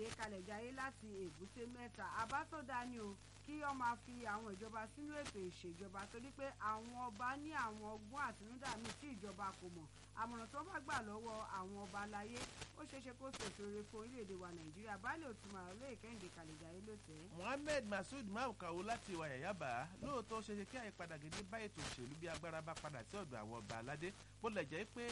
kẹ́hìndé kalẹ̀jáyé láti èbúté mẹ́ta àbá tó dáa ni o kí wọ́n máa fi àwọn ìjọba sínú ètò ìṣèjọba torí pé àwọn ọba ní àwọn ọgbọ́n àtinúdá míì tí ìjọba kò mọ̀ àmọ̀ràn tó bá gbà lọ́wọ́ àwọn ọba aláyé ó ṣeéṣe kó ṣèṣore fún orílẹ̀-èdè wa nàìjíríà baálé òtún olóyè kẹ́hìndé kalẹ̀jáyé ló tẹ̀ ẹ́. mohammed masood maukawo láti ìwà yàyàbá lóòótọ́ ṣe ṣe kí àyípadà gidi bá ètò òṣèlú bí agbára bá padà sí ọ̀dọ̀ àwọn ọba aládé bó lẹ̀ jẹ́ pé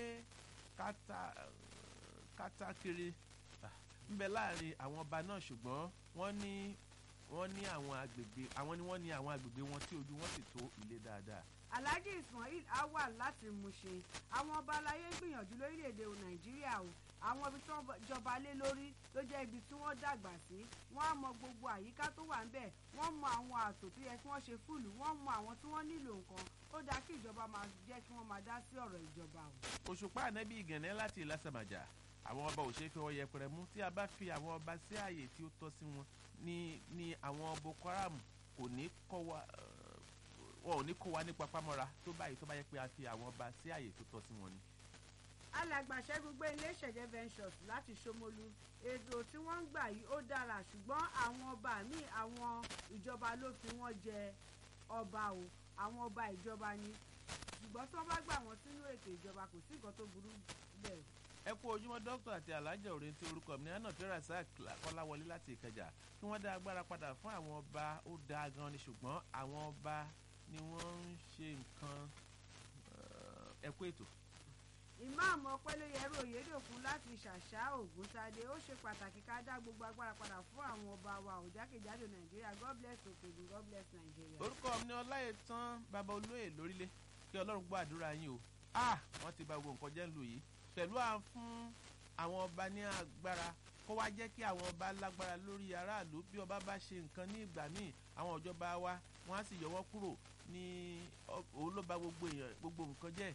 kátàkiri ń bẹ láàrin àwọn ọba náà ṣùgbọ́n wọ́n ní wọ́n ní àwọn agbègbè àwọn ni wọ́n ní àwọn agbègbè wọn tí ojú wọn sì tó ilé dáadáa. alhaji ismail awa láti mushin àwọn ọba aláyé ń gbìyànjú lórílẹ̀‐èdè nàìjíríà o àwọn ibi tí wọ́n jọba lé lórí ló jẹ́ ibi tí wọ́n dàgbà sí wọ́n á mọ gbogbo àyíká tó wà ńbẹ̀ wọ́n mọ àwọn ààtò tó yẹ kí wọ́n ṣe fúlù wọ́n mọ àwọn tí wọ́n nílò nǹkan ó dáa kí ìjọba máa jẹ́ kí wọ́n máa dá sí ọ̀rọ̀ ìjọba o. òṣùpá ànábì ìgànnẹ́ láti ìlàsàmàjà àwọn ọba ò ṣe é fi wọn yẹpẹrẹ mú tí a bá fi àwọn ọba sí ààyè tí ó tọ́ sí wọn ni ni àwọn boko haram kò ní kọ́ wa wọn ò ní kó wa ní papámọ́ra tó báyìí tó bá yẹ pé a fi àwọn ọba sí ààyè tó tọ́ sí wọn ni. alàgbà ṣẹ́gun gbé ilé ìṣẹ̀jẹ̀ ventures láti ṣómolú ètò tí wọ́n ń gbà yìí ó dára ṣùgbọ́n àwọn ọba míì àwọn ìjọba ló fi wọ́n jẹ ọba o àwọn ọba ìjọba ni ṣùgbọ́n tí wọ́n bá gbà wọ́n sínú ètò ìjọba kò sí nǹkan tó burú bẹ́ẹ̀ ẹ kú ojúmọ́ dókítà àti alájà òrìn tí orúkọ mi náà tí rasak kọ́láwọlé láti ìkẹjà kí wọ́n dá agbára padà fún àwọn ọba ó dáa gan ni ṣùgbọ́n àwọn ọba ni wọ́n ń ṣe nǹkan ẹ kú ètò. ìmáàmù ọpẹ́lóyẹrú òyedòkun láti ṣàṣà ògúntadé ó ṣe pàtàkì ká dá gbogbo agbára padà fún àwọn ọba wa òjákèjádò nàìjíríà god bless òkèlú god bless nàìjíríà. orúkọ mi ni ọláyẹtàn bàbá olóyè lórílẹ̀ kí ọlọ́run gbọ́ àdúrà yín o ah wọ́n ti bà gbogbo nǹkan jẹ́ lù yìí pẹ̀lú à ń fún àwọn ọba ní agbára kó wá jẹ́ kí àwọn ọba lágbára lórí aráàlú bí ọba bá ṣe nǹkan ní ìgbà míì àwọn ìjọba wa wọ́n á sì yọ wọ́n kúrò ní òun ló ba gbogbo èèyàn gbogbo nǹkan jẹ́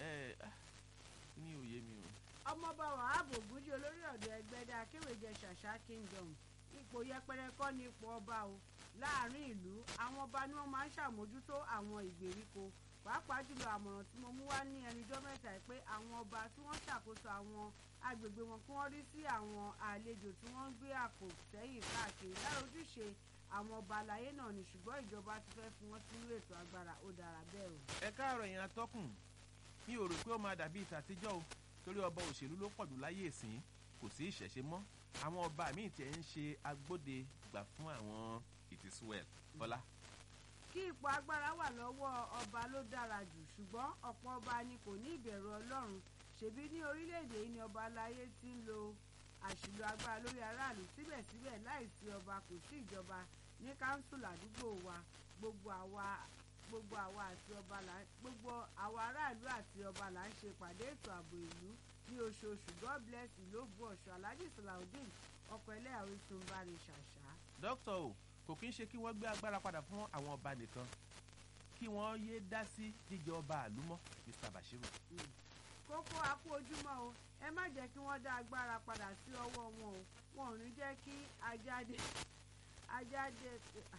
ní òye mi o. ọmọọba wàhábù ògúnjì olórí ọ̀dọ́ ẹgbẹ́dá akéwèjẹ ṣàṣà kingdom ipò yẹpẹrẹ kọ́ ní ipò ọba o láàrin ìlú àwọn ọba ni wọ́n máa ń ṣàmójútó àwọn ìgbèríko pàápàá jùlọ àmọ̀ràn tí mo mú wá ní ẹnujọ́ mẹ́ta pé àwọn ọba tí wọ́n ṣàkóso àwọn agbègbè wọn kí wọ́n rí sí àwọn àlejò tí wọ́n ń gbé àpò sẹ́yìn káàkiri lára ojúṣe àwọn ọba àlàyé náà ni ṣùgbọ́n ìjọba ti fẹ́ fún wọn sínú ètò agbára ó dára bẹ́ẹ̀ o. ẹ káàárọ̀ yẹn atọ́kùn mi ò rò pé ó máa dàbí ìtàtijọ́ o torí ọba òṣèlú ló pọ̀jù láyé ìsìn kò sí ìṣẹ̀ṣe mọ́ àwọn ọba míì tiẹ̀ ń ṣe agbóde gbà fún àwọn it is well bọ́lá kí ipò agbára wà lọ́wọ́ ọba ló dára jù ṣùgbọ́n ọ̀pọ̀ ọba ni kò ní ìbẹ̀rù ọlọ́run ṣèbí ní orílẹ̀-èdè yìí ni ọba aláyé ti ń lo àṣìlò agbára lórí aráàlú síbẹ̀síbẹ̀ láìsí ọba kò sí ìjọba ní káńsùlù àdúgbò wa gbogbo àwa gbogbo àwa àti ọba là gbogbo àwa aráàlú àti ọba là ń ṣe ìpàdé ètò ààbò ìlú ní oṣooṣù god bless ìlú ògbó ọ̀ṣọ́ alhaji salaudeen ọkọ̀ ẹlẹ́yàwó sunbari ṣàṣà. dókítà o kò kí ń ṣe kí wọ́n gbé agbára padà fún àwọn ọba nìkan kí wọ́n yé dá sí jíjẹ ọba àlúmọ́ mr bashiru. kókó akú ojúmọ́ o ẹ má jẹ́ kí wọ́n dá agbára padà sí ọwọ́ wọn o wọn ò ní jẹ́ kí ajáde ajáde.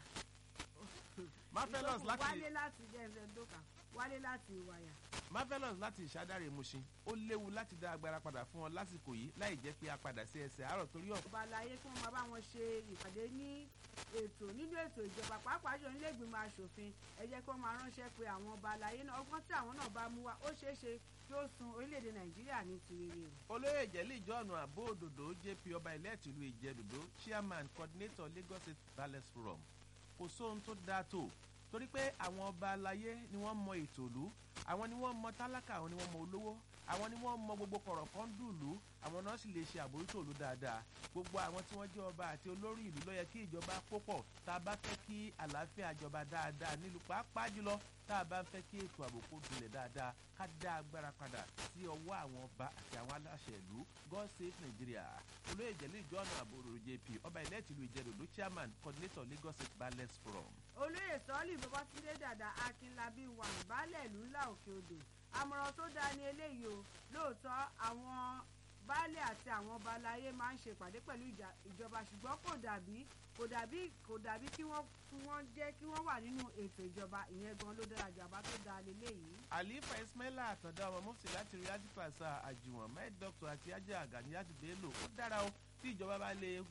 marvelous láti wálé láti jẹ́ ẹ̀sẹ̀ dókà wálé láti ìwàyà. marvelous láti ìṣàdáre mushin ó léwu láti dá agbára padà fún ọ lásìkò yìí láì jẹ́ pé a padà sí ẹsẹ̀ àárọ̀ torí ọ̀. ọba àlàyé kí wọ́n máa bá wọn ṣe ìpàdé ní ètò nínú ètò ìjọba pàápàá jọ nílé ìgbìmọ̀ asòfin ẹ jẹ́ kí wọ́n máa ránṣẹ́ pé àwọn ọba àlàyé náà ọgbọ́n tí àwọn náà bá mú wa ó ṣeé ṣe kí ó sun orílẹ̀-èdè nàìjíríà ní tirere o. olóyè ìjẹ́lẹ̀ ìjọ́nù àbó òdòdó jp ọba ilẹ̀ tìlú ìjẹ́dòdó chairman coordinator lagos state palace forum kò sóhun tó dáa tó torí pé àwọn ọba aláyé ni wọ́n mọ ètò ìlú àwọn ni wọ́n mọ tálákà àwọn ni wọ́n mọ olówó àwọn ni wọ́n mọ gbogbo kọ̀rọ̀ kan dùlú àwọn náà sì lè ṣe àbójútó ìlú dáadáa gbogbo àwọn tí wọ́n jẹ́ ọba àti olórí ìlú ló yẹ kí ìjọba kó pọ̀ tá a bá fẹ́ kí àlàáfíà jọba dáadáa nílùú pàápàá jùlọ tá a bá ń fẹ́ kí ètò ààbò kó dunlẹ̀ dáadáa ká dá agbára padà sí ọwọ́ àwọn ọba àti àwọn aláṣẹ ìlú god save nigeria olóyè ìjẹ́lẹ̀ ìjọ́nà àbòrò jp ọba ilẹ̀ tìlú ìjẹ́dòdó chairman coordinator lagos state balance forum. olóyè sọ́ọ́lì babatunde dàda akínlábí wà baálẹ̀ ìlú ńlá òkè odò àmọ̀ràn tó dáa ní eléyìí o lóòótọ́ àwọn baálẹ̀ àti àwọn ọba aláyé máa ń ṣe ìpàdé pẹ̀lú ìjọba ṣùgbọ́n kò dàbí kò dàbí kò dàbí kí wọ́n kí wọ́n jẹ́ kí wọ́n wà nínú ètò ìjọba ìyẹn gan ló dára jù àbá tó dáa lélẹ́yìí. àlífà ismaila àtàndá ọmọ mufti láti rí ajífàṣà àjùwọ̀n med doctor àti ajá àgàníyàtì bello ó dára o tí ìjọba bá lè